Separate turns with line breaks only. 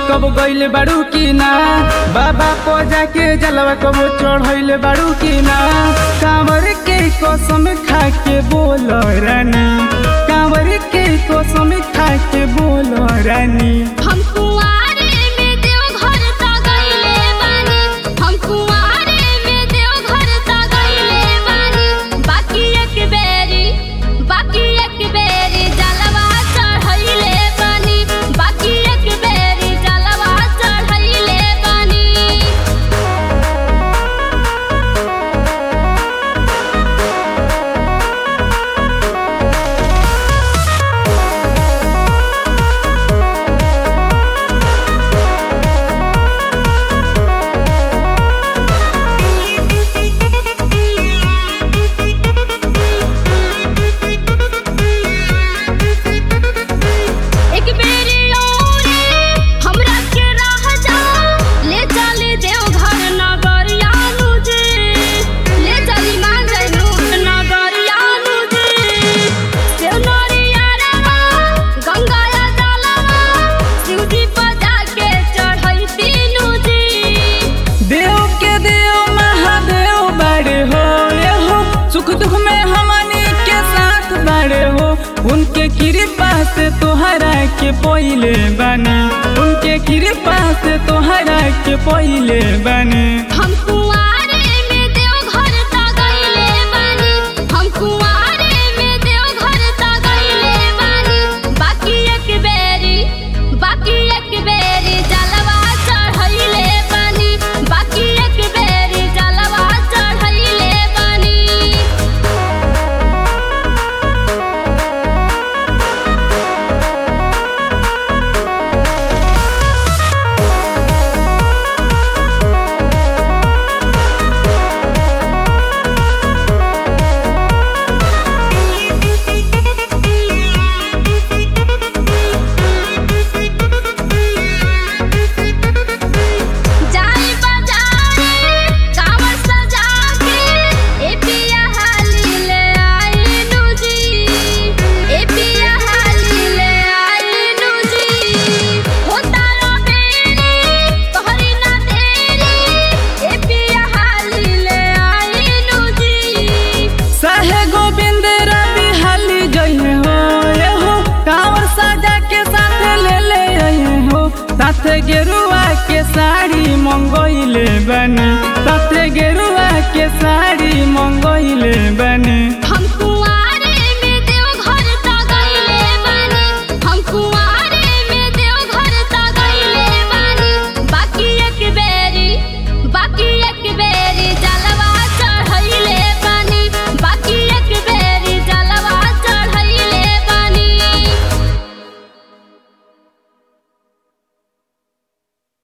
कब गइल बाड़ू की ना बाबा को जाके जलवा कब चढ़ैले बाड़ू की ना कांवर के कसम खा के बोल रानी कांवर के कसम खा के बोल रानी
हम कुंवारे में देवघर ता गइले बानी हम कुंवारे में देवघर ता गइले बानी बाकी एक बेरी बाकी एक बेरी जलवा चढ़ैले बानी बाकी एक बेरी जलवा चढ़ैले बानी एक बेरी औरी हमरा के राह जा ले चली देवघर नगरिया नुजे ले चली मान जैनु नगरिया नुजे देव नरिया रवा गंगाया जलवा शिवजी बजा के चढ़ई तीनू जी
देव के देव महादेव बड़े हो ये हो सुख दुख में हमनी के साथ बड़े हो उनके कृपा से तोहरा के पहिले बने उनके कृपा से तोहरा के पहिले बने
हम कुंवारे में देवघर ता गइले बानी हम कुंवारे में देवघर ता गइले बानी बाकी एक बेरी बाकी एक बेरी जलवा चढ़ैले बानी बाकी एक बेरी जलवा चढ़ैले बानी जाई बाजारे कांवर सजा के ए पिया हाली ले आई नुजी ए पिया हाली ले आई नुजी होता रो बेरी तोहरी ना देरी ए पिया हाली ले आई नुजी
सहे गोविंद रवि हाली जइहे हो ये हो कांवर साजा के साथ ले ले आइहे हो साथे गेरुआ के साड़ी मंगोइले बने साथे गेरुआ के साड़ी मंगोइले बने